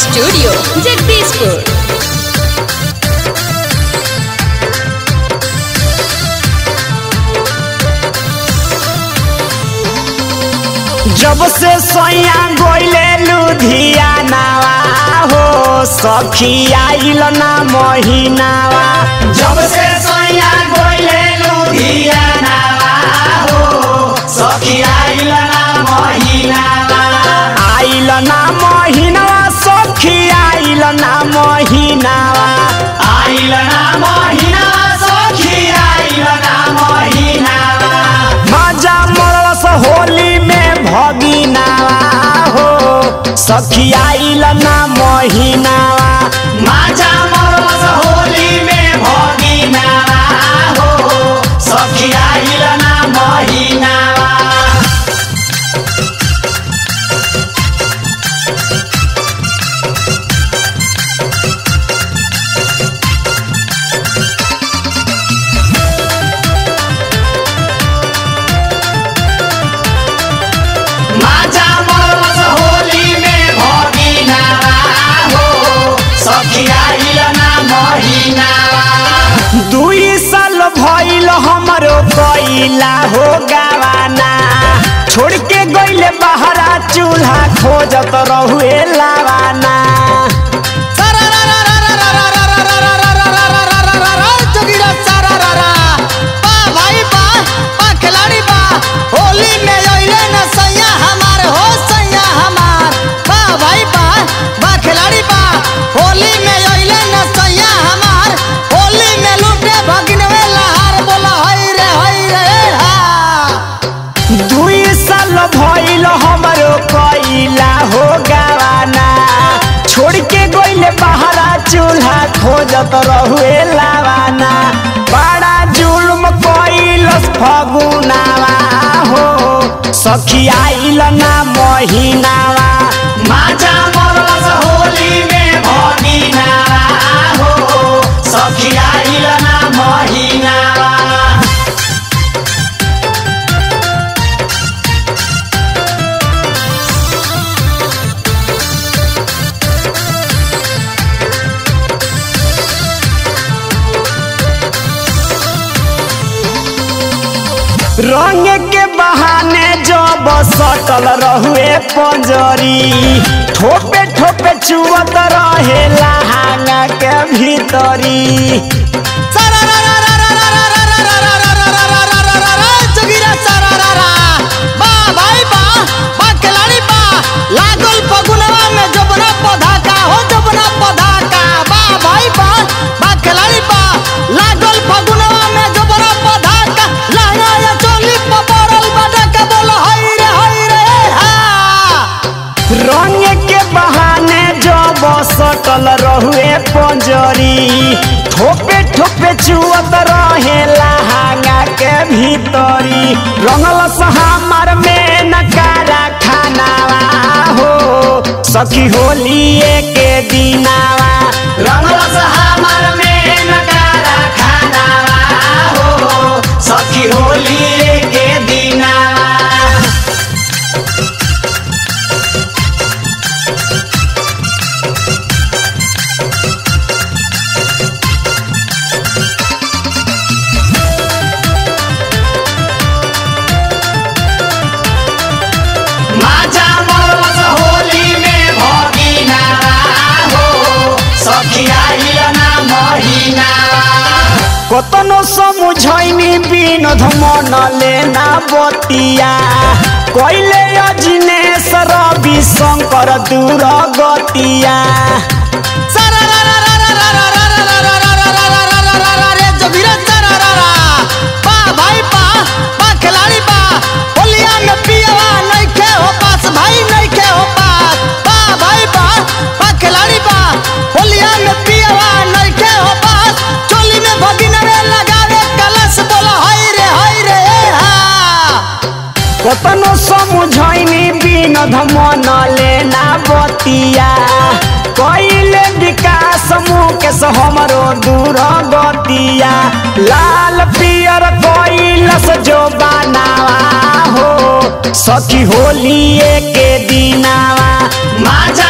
studio Jagdishpur जब से सैया गोइले लुधियानावा हो सखी आइल ना महीनावा जब से सैया गोइले लुधियानावा हो सखी आइल ना महीनावा आइल ना महीनावा सखी आइल ना महीनावा आइल ना महीनावा सखी आइल ना महीनावा मजा मरस होली में भगिनावा हो सखी आइल ना महीनावा मजा मरस होली में भगिनावा हो सखी आइल ना महीनावा माजा मरस होली में भगिनावा हो सखी आइल ना महीनावा दुई साल भइल हमरो कइला हो गावाना छोड़ के गइले बहरा चूल्हा खोजत रहुए लावाना दुई साल भइल हमरो कइला हो गावाना छोड़ के गइले बहरा चूल्हा खोजत रहुए लावाना बड़ा जुल्म कइलस फगुनावा हो सखी आइल ना महीनावा माजा मरस होली में भगिनावा हो सखी आइल ना महीनावा रंग के बहाने जब सटल रहुए पंजरी ठोपे ठोपे चुवत रहे लहांगा के भीतरी लागल पगुनवा में जबना पौधा का हो जबना पौधा का बा भाई बा बा खिलाड़ी बा लागल पगुनवा में जबना पौधा का लहंगा या चोली पपड़ल बड़ा के बोल हई रे हई रे हा रंग के बहाने जब सटल रहुए पंजरी ठोपे ठोपे चुवत रहे लहांगा के भीतरी रंगल हमार में नकारा खानावा हो सखी होली के दिनावा रंगल हमार में नकारा खानावा हो सखी होली के दिनावा माजा मरस होली में भगिनावा हो सखी आइल ना महीनावा कतनो समझैनी बिनोद मन लेना बतिया कइले अजिनेश रवि शंकर दूर गतिया कतनो समझैनी बिनोद मन लेना बतिया कइले विकास मुकेश हमरो दूर गतिया लाल पियर कइलस जो बनावा हो सखी होली के दिनावा माजा